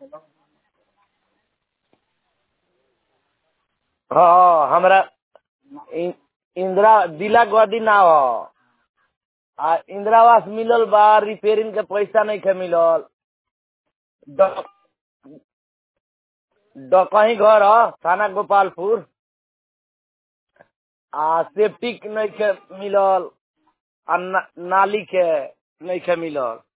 हाँ हमरा इ- इंदिरा दिला गदी ना हो आ इंदिरा आवास मिलल बा रिपेयरिंग के पैसा नहीं खे मिलल ड- डकही घर ह थाना गोपालपुर आ सेफ्टिक नहीं खे मिलल आ ना, नाली के नहीं खे मिलल